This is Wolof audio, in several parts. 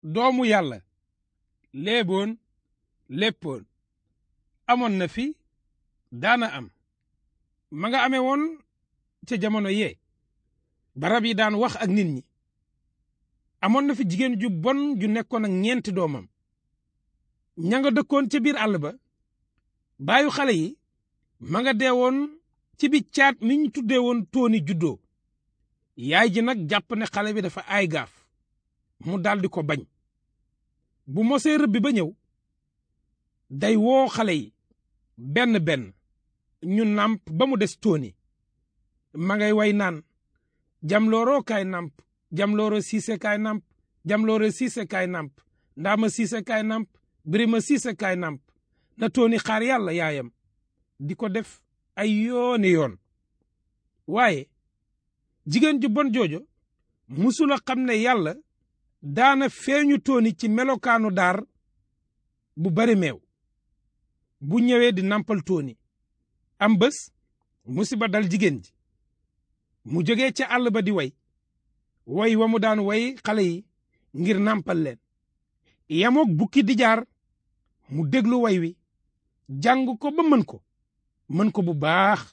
doomu yàlla léeboon léppoon amoon na fi daana am ma nga amee woon ca jamono yee barab yi daan wax ak nit ñi amoon na fi jigéen ju bon ju nekkoon ak ñeenti doomam ña nga dëkkoon ca biir àll ba baayu xale yi ma nga deewoon ci bi caat mi ñu tuddee woon tooni juddoo yaay ji nag jàpp ne xale bi dafa aay gaaf mu daldi ko bañ bu mosee rëbbi ba ñëw day woo xale yi benn benn ñu nàmp ba mu des tooni ma ngay way naan jamlooroo kaay nàmp jamlooro siise kaay nàmp jamlooro siise kaay nàmp ndaama siise kaay nàmp birima siise kaay nàmp na tooni xaar yàlla yaayam di ko def ay yooni yoon waaye jigéen ju bon joojo musula xam ne yàlla daana feeñu tooni ci melokaanu daar bu bari meew bu ñëwee di nampal tooni am bés musiba dal jigéen ji mu jógee ca àll ba di way way wa mu daan way xale yi ngir nampal leen yamook bukki di jaar mu déglu way wi jàng ko ba mën ko mën ko bu baax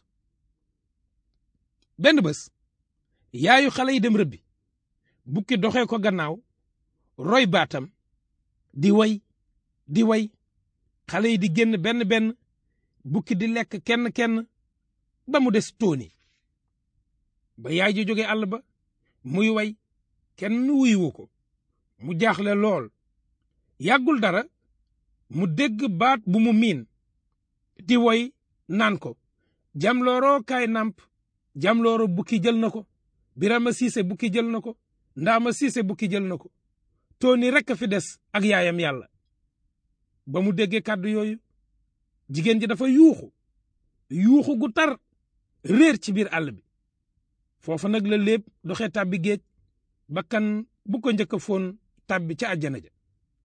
benn bés yaayu xale yi dem rëbbi bukki doxee ko gannaaw roy baatam di way di way xale yi di génn benn benn bukki di lekk kenn kenn ba mu des tooni ba yaay ji jóge àll ba muy way kenn wuyuwu ko mu jaaxle lool yàggul dara mu dégg baat bu mu miin di woy naan ko jamlooroo kaay nàmp jamlooro bukki jël na ko birama siise bukki jël na ko ndaama siise bukki jël na ko tooni rekk a fi des ak yaayam yàlla ba mu déggee kàddu yooyu jigéen ji dafa yuuxu yuuxu gu tar réer ci biir àll bi foofa nag la léeb doxee tàbbi géej bakkan bu ko njëkk a foon tàbbi ca àjjana ja